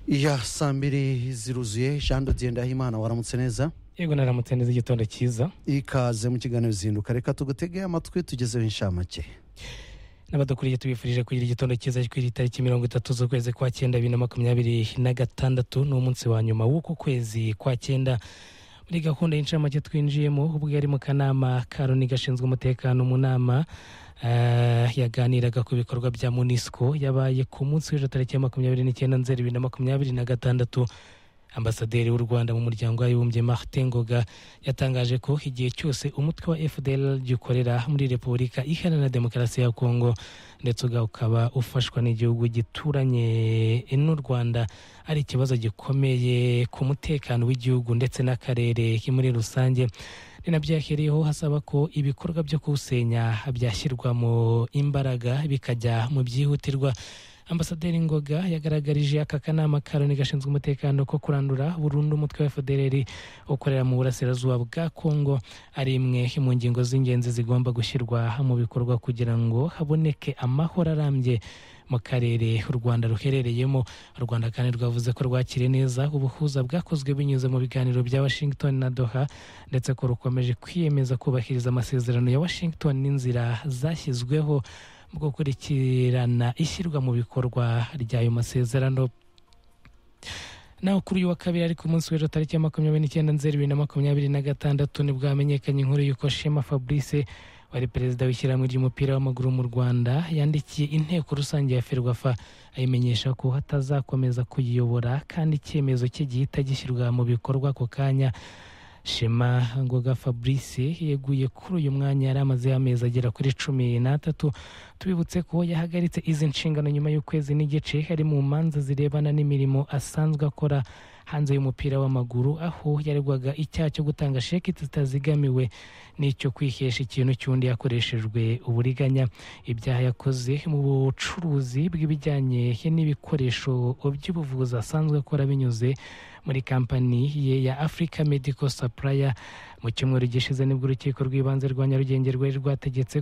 ya saa mbiri ziruzuye jean dodiye ndahimana waramutse neza yego naramutse neza igitondo cyiza ikaze mu kiganiro zinduka reka tugutege amatwi tugezeho inshamake n'abadukuriye tubifurije kugira igitondo cyiza kuri iyi tariki mirongo itatu z'ukwezi kwa cyenda bibiri na makumyabiri na gatandatu ni umunsi wa nyuma w'uko kwezi kwa cyenda muri gahunda y'incamake twinjiyemo ubwo yari mu kanama ka loni gashinzwe umutekano mu nama eh, yaganiraga ku bikorwa bya munisiko yabaye ku munsi w'ejo tariki ya makumyabiri n'icyenda nzeri bibiri na makumyabiri na gatandatu ambasaderi w'u rwanda mu muryango w'abibumbye martin ngoga yatangaje ko igihe cyose umutwe wa fdl gikorera muri repubulika iharanira demokarasi ya kongo ndetse uga- ukaba ufashwa n'igihugu gituranye n'u rwanda ari ikibazo gikomeye ku mutekano w'igihugu ndetse n'akarere muri rusange ni nabyo yakiriyeho hasaba ko ibikorwa byo kuwusenya byashyirwamo imbaraga bikajya mu byihutirwa ambasaderi ngoga yagaragarije aka kanama ka loni gashinzwe umutekano ko kurandura burundu umutwe wa fdrr ukorera mu burasirazuba bwa kongo ari imwe mu ngingo z'ingenzi zigomba gushyirwa mu bikorwa kugira ngo haboneke amahoro arambye mu karere u rwanda ruherereyemo u rwanda kandi rwavuze ko rwakiriye neza ubuhuza bwakozwe binyuze mu biganiro bya washington na doha ndetse ko rukomeje kwiyemeza kubahiriza amasezerano ya washington n'inzira zashyizweho mu gukurikirana ishyirwa mu bikorwa ry'ayo masezerano naho kuri uyu wa kabiri ariko umunsi w'ejo tariki ya makumyabiri n'icyenda nzeri bibiri na makumyabiri na gatandatu nibwo hamenyekanye inkuru y'uko shema fabrice wari perezida w'ishyirahamwe ry'umupira w'amaguru mu rwanda yandikiye inteko rusange ya ferwafa ayimenyesha ko hatazakomeza kuyiyobora kandi icyemezo cye gihita gishyirwa mu bikorwa ako kanya shema ngoga fabrice yeguye kuri uyu mwanya yari amaze amezi agera kuri cumi n'atatu tubibutse ko yahagaritse izi nshingano nyuma y'ukwezi n'igice hari mu manza zirebana n'imirimo asanzwe akora hanze y'umupira w'amaguru aho yaregwaga icyaha cyo gutanga sheki zitazigamiwe n'icyo kwihesha ikintu cy'undi yakoreshejwe uburiganya ibyaha yakoze mu bucuruzi bw'ibijyanye n'ibikoresho by'ubuvuzi asanzwe akora binyuze muri kampani ye ya africa medical supplier mu cyumweru gishize nibwo urukiko rw'ibanze rwa nyarugenge rwari rwategetse